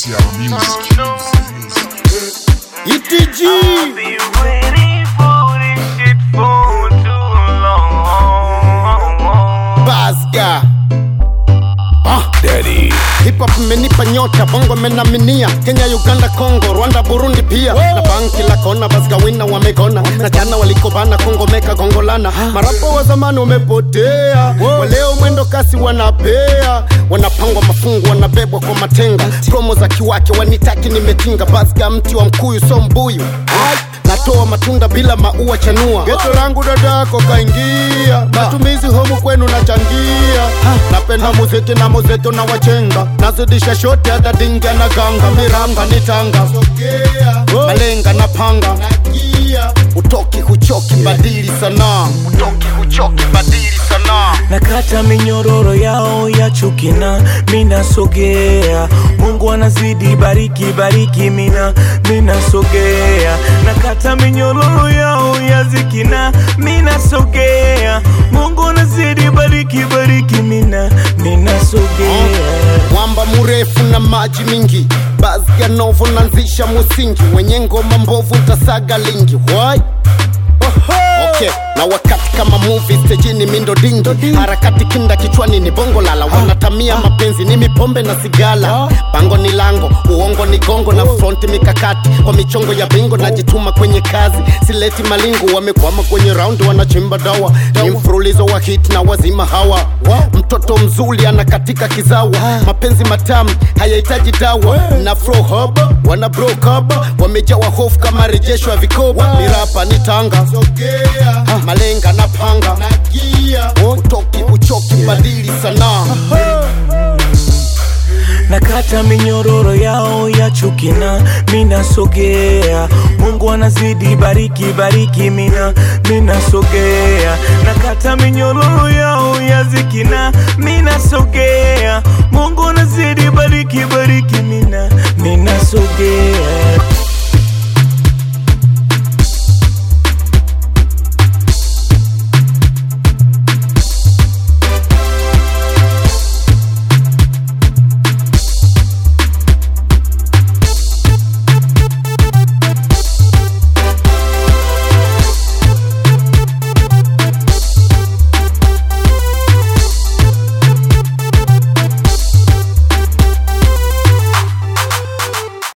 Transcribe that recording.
TR Music. ETG Be waiting for this shit for too long. Basga ah. Daddy. Hip hop imenipa nyota, bongo menaminia Kenya, Uganda, Congo, Rwanda, Burundi pia na banki la kona, Basga wina wamegona na jana walikobana, Kongo meka gongolana. Marapo wa zamani wamepotea, waleo mwendo kasi wanapea, wanapangwa mafungu, wanabebwa kwa matenga, promo za kiwake wanitaki, nimetinga Basga mti wa mkuyu, so mbuyu natoa matunda bila maua chanua geto langu dadako kaingia matumizi homu kwenu nachangia napenda muziki na muzeto na wachenga nazidisha shote hata dinga na ganga miranga nitanga malenga na panga utoki huchoki badili sanaa utoki huchoki badili sanaa nakata minyororo yao ya chukina minasogea mungu anazidi bariki bariki mina minasogea nakata minyororo yao ya zikina minasogea mungu anazidi bariki bariki mina minasogea mwamba mrefu na maji mingi Basga novo nanzisha musingi wenye ngoma mbovu tasaga lingi Why? Okay, na wakati kama movie stejini mindo dingi harakati kinda kichwani ni bongo lala wanatamia mapenzi ni mipombe na sigala pango ni lango uongo ni gongo na fronti mikakati kwa michongo ya bingo najituma kwenye kazi sileti malingo wamekwama kwenye raundi wanachimba dawa ni mfululizo wa hit na wazima hawa mtoto mzuri anakatika kizawa mapenzi matamu hayahitaji dawa na flow hub wana broke up wamejawa hofu kama rejesho ya vikoba mirapa ni tanga Ha, malenga na panga utoki uchoki badili sanaa nakata minyororo yao ya chukina minasogea mungu anazidi bariki bariki mina minasogea nakata minyororo yao ya zikina minasogea